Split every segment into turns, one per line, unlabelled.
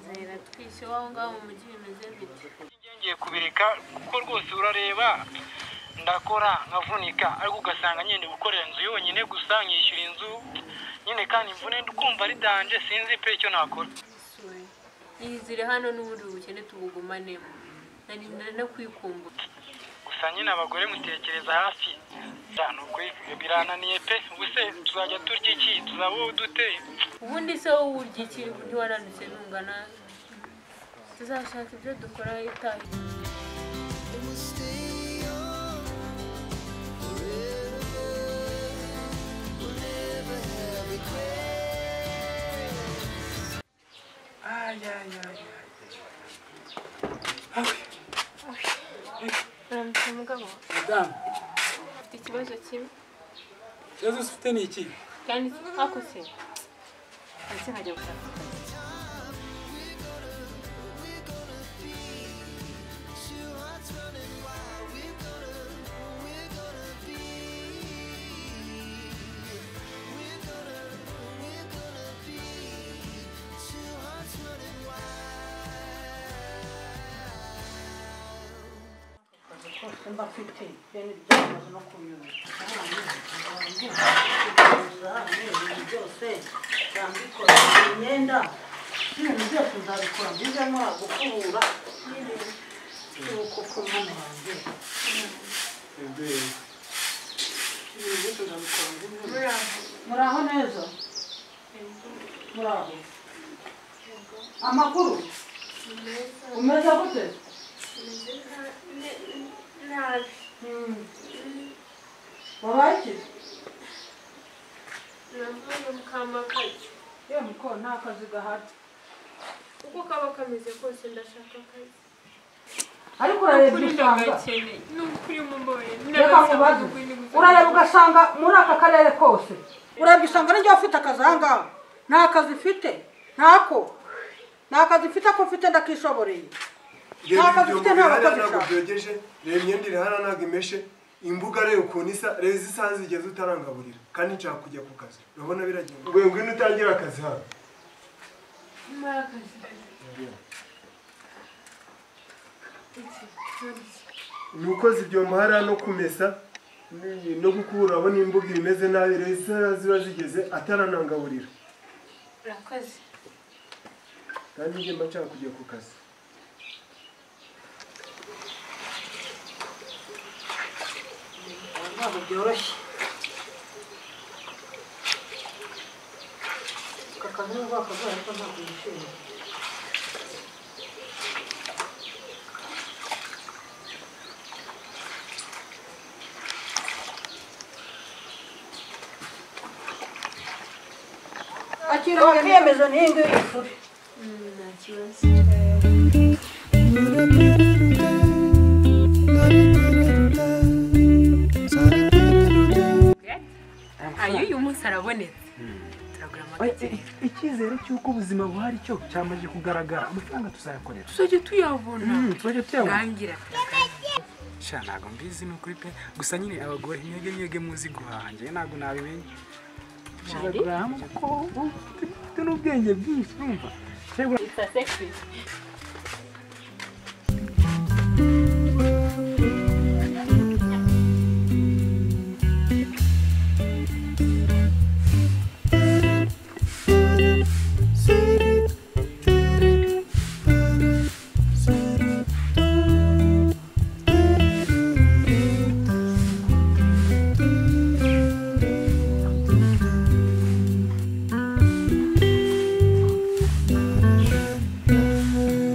kwiyandikisha iwawe ngaho mu mujyi bimeze bite
ngiye kubireka kuko rwose urareba ndakora nkavunika ariko ugasanga nyine gukorera inzu yonyine gusa nkishyura inzu nyine kandi imvune kumva ari danje sinzi pe icyo nakora
Sorry. niyizire hano n'ubundi ubukene tubugumanemo narinda no kwikumbura
gusa nyine abagore mutekereza hafi ni ukuri birananiye pe ubuse tuzajya turya iki tuzabaho dute
ubundi se wowe urya iki ntiwaranutse ntungana tuzashaka ibyo dukora itaha uramutse mugabo
madamu
ufite ikibazo kimwe
ikibazo ufite ni iki
kandi hakose ndetse nkajya gushaka
rwose mba mfite bene ibyo bimaze no kunyura ibintu byose nzabikora imyenda ibintu byose nzabikora mbizemo gukubura n'ibintu ku mwana wanjye ibintu byose nzabikora mbizemo muri aho neza muri aho amakuru umeze gute Mm. wabaye
nambaye mukamakajya
yewe muko nta kazi gahari
uko kaba kameze kose ndashaka akazi
ariko urareba
kuri
ibyo usanga
ndagakeneye ni ukuri mumbaye
reka nkubaze urareba ugasanga muri aka karere kose urareba usanga n'ijya ufite akazi aha ngaha nta kazi ufite ntako nta kazi ufite ko ufite ndakishoboreye nta kazi ufite nta bakozi
ntabwo
ushaka
byogeje reba imyenda iri hano ntabwo imeshe imbuga reba ukuntu isa reba izi isaha zigeze utarangaburira kandi nshaka kujya ku kazi urabona biragenda we ngwino utangire akazi hano ni ukoze ibyombo hariya no kumesa ni- no gukura urabona imbuga imeze nabi reba isaha ziba zigeze ataranangaburira
urakoze
kandi njye mba nshaka kujya ku kazi
ntabwo byoroshye aka kazi nubwo wakazaye ariko ntabwo yishimiye akira wakiyemezo n'iyi ngiyi y'isuri
nta kibazo ayo uyu munsi arabonetse turagura amatike
icyizere cy'uko ubuzima buhari cyo cyamaze kugaragara amafaranga tuzayakorera
tuzajya tuyabona
tujya tuyabona
ntangira turagana
sha ntabwo mbizi ni ukuri pe gusa nyine abagore mwebwe mwebwe muzi guhaha njyewe ntabwo nabimenya turagura hamwe kuko ufite n'ubwenge bwinshi urumva Turagura-
isa sekiri
Thank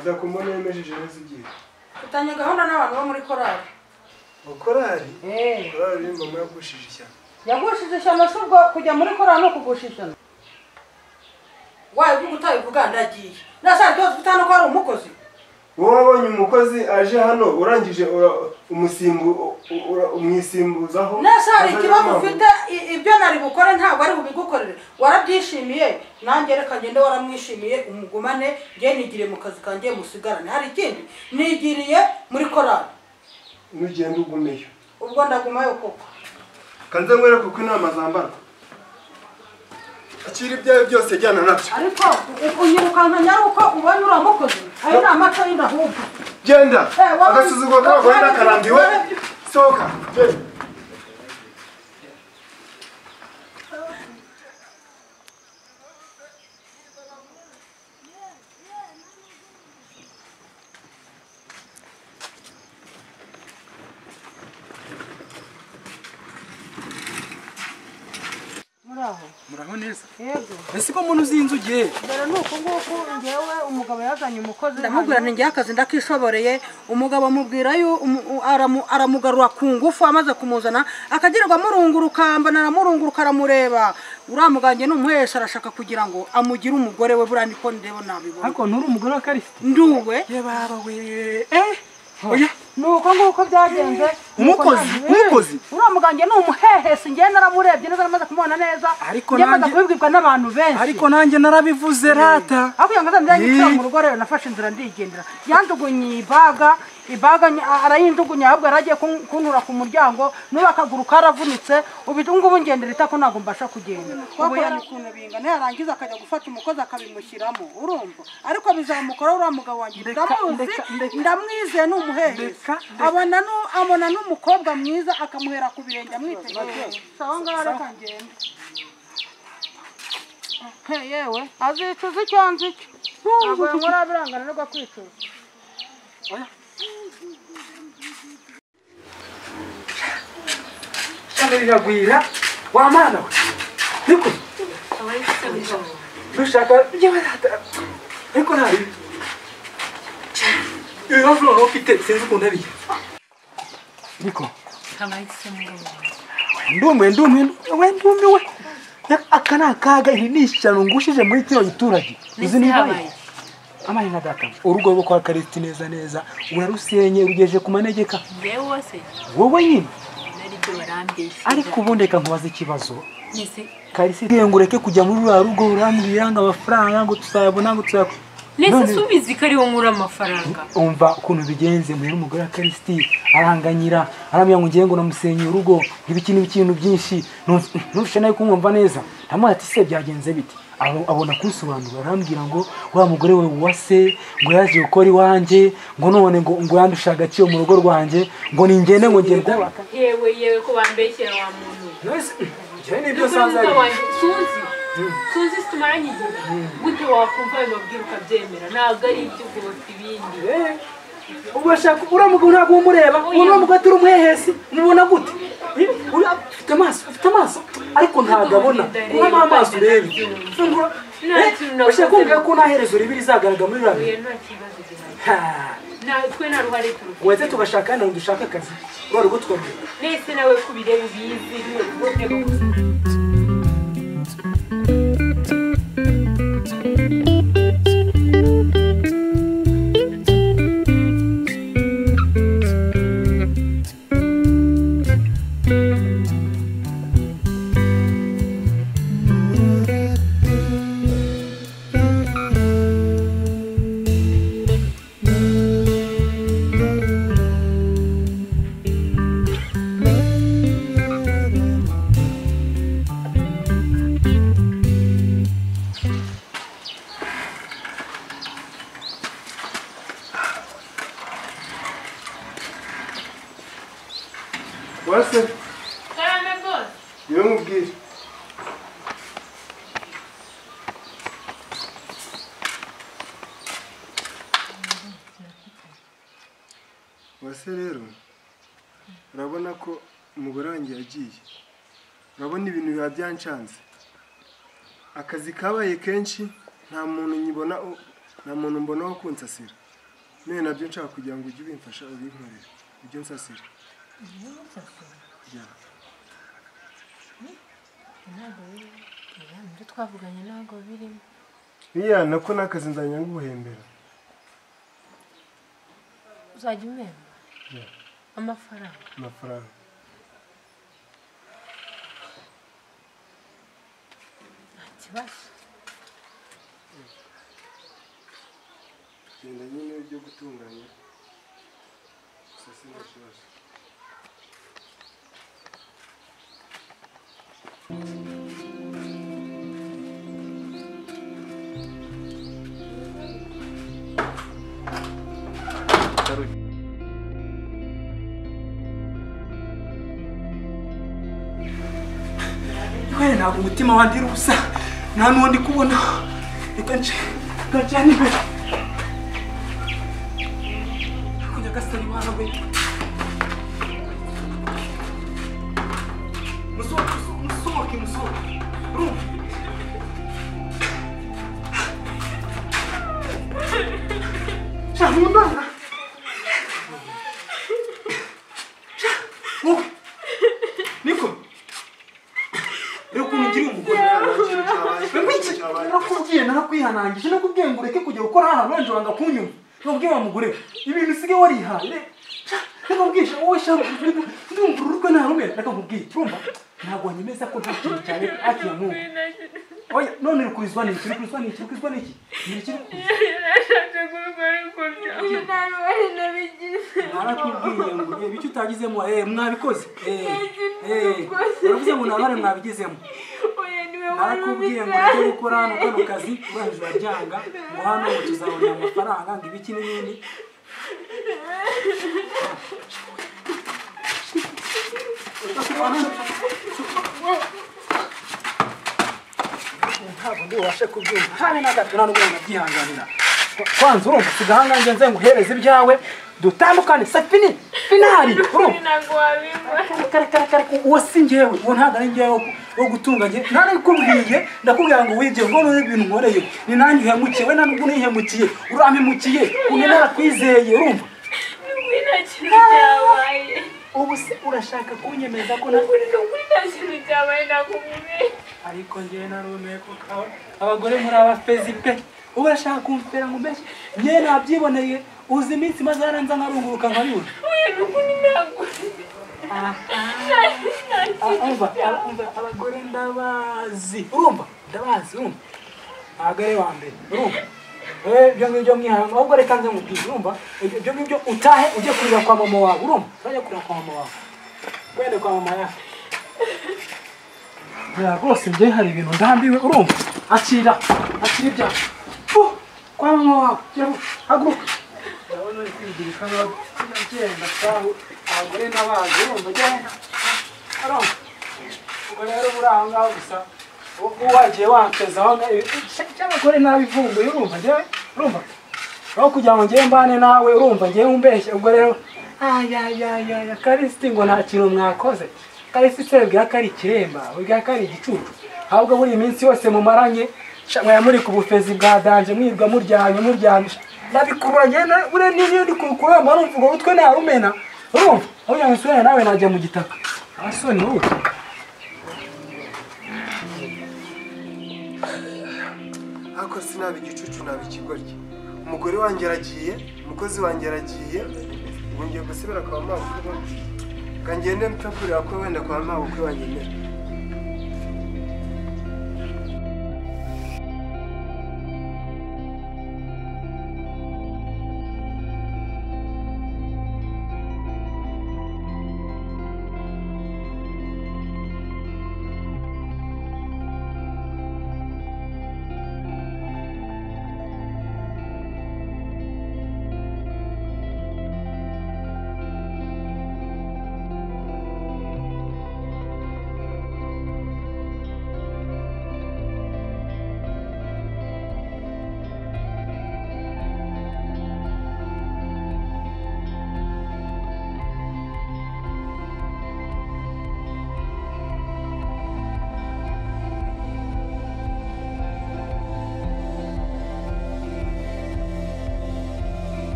uzakumbona yemejeje neza ugiye
mfitanye gahunda n'abantu bo muri korali
korari korari uri mama yagushije ishyamba
yagushije ishyano si ubwo kujya muri korali ni ukugusha ishyano wayo ibyo utabivuga ndagiye nasanze byose ufite hano ko hari umukozi
wowe wabonye umukozi aje hano urangije ura- umusimbu u- ura- umwisimbuzaho
nese hari
azanye
ikibazo
amaguru.
ufite i- ibyo nari bukore ntabwo ari bubigukorere warabyishimiye nanjye reka ngende waramwishimiye umugumane nge nigiriye mu kazi kanjye musigarane hari ikindi nigiriye muri korali
nugenda ugumeyo
ubwo ndagumayo koko
kanze nkwereke uko inama zambarwa akira ibyawe byose jyana nabyo
ariko u- unyirukanka nyaruko ubonye uriya mukozi ayo ni amata y'inda ahubwo
genda
Eh, wowe-
agasuzuguro k'abagore
wowe-
n'akarambiwe
wowe-
sohoka genda
muraho
muraho neza
yego
ese ko muntu uzi inzu ugiye
dore ni uku nguku ngewe umugabo yazanye umukozi
ndamubwira ni njyewe akazi ndakishoboreye umugabo amubwira yo umu- u- aramu- aramugarura ku ngufu amaze kumuzana akagirirwa amurunguruka mbona aramurunguruka aramureba uriya mugange ni umuhesha arashaka kugira ngo amugire umugore we buriya niko ndeba nabibona
ariko nturi umugore wa karisita
nduwe
ye baba we eh oya
ni uko nguko byagenze
Umukozi,
Nuko
umukozi.
naje- uriya mugange ni umuhehesi njyewe naramurebye neza namaze kumubona neza
Ariko
njye maze
nanjye-
kubibwirwa n'abantu benshi
ariko nanjye narabivuze rata
aho kugira ngo azajya yicara
Yee.
mu rugo rero nafashe inzira ndigendera yandugunye ibaga ibaga ny- arayindugunye ahubwo yari agiye kun- kuntura ku muryango n'ubu akaguru karavunitse ubu ngubu ngendera itako ntabwo mbasha kugenda ubu
twakorana
yari
ukuntu bingana yarangiza akajya gufata umukozi akabimushyiramo urumva ariko bizamukora uriya mugabo wanjye
Ndeka-
ndamuzi
ndeka- ndeka-
ndamwizeye ni umuhehesi
Ndeka- ndeka.
abona nu- abona n'umukobwa mwiza akamuhera ku birenge amwitegereza aho ngaho reka ngende
He, yewe azicuza icyo nzi cyo ntabwo yankora biranganirwa kwicuza
shaka riragwira wa mwana we niko dushaka yewe rata ariko ntabi ibibazo noneho ufite sinzi ukuntu abigira niko ndumiwe ndumiwe we ndumiwe aka ni akaga iri ni ishyano ngushije muri kino giturage izi ni ibaye amaye na data urugo rwo kwa karisiti neza neza urarusenye urugejeje ku manegeka
njyewe wose
wowe nyine
naribyo barambeshya
ariko ubundi reka nkubaze ikibazo
nisi
kalisi ngo ureke kujya muri ruriya rugo urambwira ngo amafaranga ngo tuzayabona ngo tuzayaku
nisi
None-
subizi ko ariwo nkura amafaranga
umva ukuntu bigenze muhera umugore wa karisiti aranganyira arambwira ngo ngiye ngo namusenyeye urugo ibiki n'ibikintu byinshi ntushe nawe kumwumva neza ndamuha ati se byagenze bite Abo- abona kunsobanurira arambwira ngo wa mugore we wase ngo yaje gukora iwanjye ngo none ngo ngo yandusha agaciro mu rugo rwanjye ngo ningende ngo ngiye kubaka
yewe yewe ko bambeshyera wa muntu we n'umugabo wanjye tuzi tuzi tumaranye igihe gute wakumva ayo mabwire ukabyemera ntabwo ari iby'ubwubatsi ibindi
ubwo shaka uriya mugabo ntabwo umureba uriya mugabo atari umuhehesi umubona gute uriya ufite amaso ufite amaso ariko ntabwo abona urabona amaso ureba Fungura. Eh, ushaka kumva ko nta herezo ribi rizagaragara muri ruriya
oya
bintu?
nta kibazo gihari
Ha.
Na- twe nta ruhare turufite
wese tugashaka hano dushaka akazi ruriya rugo tukarwira
nese nawe kubireba ubizi niwe kuboneka
wase
karame rwose
niwe mubwire wase rero urabona ko umugore wanjye yagiye urabona ibintu biba byanshanze akazi kabaye kenshi nta muntu nyibona nta muntu mbona wo kunsasira none nabyo nshaka kugira ngo ujye ubimfasha ubinkorere ujye unsasira Yeah.
ntabwo biri oya, nibyo twavuganye ntabwo birimo
iya nako n'akazi nzajya nguhembera
uzajya umwemba
Yeah.
amafaranga
amafaranga
nta kibazo
genda nyine byo gutunganya gusa sinta kibazo
yewe ntabwo umutima wanjye uri ubusa nta n'uwo ndi kubona reka nce reka njyane imbere kujya gasari iwana we musohoke musohoke, musohoke musohoke urumva sha nkundana Sha, wowe niko rero ukuntu ugiriye umugore narakubwiye narakwihanangije nakubwiye ngo ureke kujya gukora hano wanje wanga kunyuma nakubwiye wa mugore ibintu usigaye warihaye nakubwisha wowe sha ndumva ururwe nta rumwe reka nkubwiye urumva ntabwo wanyemeza ko nta kintu cyane akiya nk'ubu oya none rukurizwa n'iki rukurizwa n'iki rukurizwa n'iki ni iki rukurizwa
yarashatse kurugo ariko byawe nta ruhare nabigize
narakubwiye ngo reba icyo utagizemo eh mwabikoze eh eh
Mwabikoze.
uravuze ngo nabare mwabigezemo
oya niwe wari
narakubwiye ngo ujye
ubisanga
gukora hano kano kazi urangije uraryanga ngo hano ngo tuzabona amafaranga ngo ibiki n'ibindi ntabwo ndi ubashe kubyumva kandi na gato nta n'ubwo nabyihanganira kwanza urumva usiga ahangange nze nguhereze ibyawe dutandukane safini finari urumva
ntabwo wabimba
kare kare kare uwo si njyewe uwo ntabwo ari njyewe wo- wo gutunga njye nta n'ubikubwiye ndakubwira ngo wige ngo none ibintu nkoreye ni nanjye uhemukiye we ntabwo unihemukiye urampemukiye umwe narakwizeye urumva
kuri nta kintu cyabaye
ubu se urashaka kunyemeza ko na
kuri kuri nta kintu cyabaye nakumumenye
ariko njyewe narumiye ko kawa abagore muri abafezi pe ubu urashaka kumfera ngo mbese njyewe nabyiboneye uzi iminsi maze yaranza nkarunguruka nkabibona
oya n'ubundi ntabwo
umva umva abagore ndabazi urumva ndabazi urumva ntabwo ari wa mbere urumva Eh, ibyo ngibyo mwihanga ahubwo reka nze mubwize urumva Ibyo- ibyo ngibyo utahe ujye kurira kwa mama wawe urumva urajya kurira kwa mama wawe wende kwa mama yawe ya rwose njyewe hari ibintu ndambiwe urumva akira akira ibyaha Fuh, kwa mama wawe jya- haguruka ndabona uri kwigirika nk'abagenda kwawe abagore n'abazi urumva jya Arumva? ubwo rero buri aho ngaho gusa ubu wagiye wampeza aho ngaho cy'abagore nabivumbuye urumva njyewe urumva aho kugira ngo njyewe mbane nawe urumva njyewe umbeshye ubwo rero ayayayaya karisiti ngo nta kintu mwakoze karisiti urabwira ko ari ikiremba urabwira ko ari igicucu ahubwo buri minsi yose mumaranye sha, mwaya muri ku bufezi bwa danje mwirwa muryamye muryamye sha, ndabikurura njyewe na- buriya niyo ndi kurukuramba urumva urwo rutwe narumena urumva aho kugira ngo isura nawe najya mu gitaka asoni wowe
ariko sinaba igicucu naba ikigoryi umugore wanjye aragiye umukozi wanjye aragiye ubu ngiye gusubira kwa mabukwe ngo ngende mfite kurira ko wenda kwa mabukwe wanyemera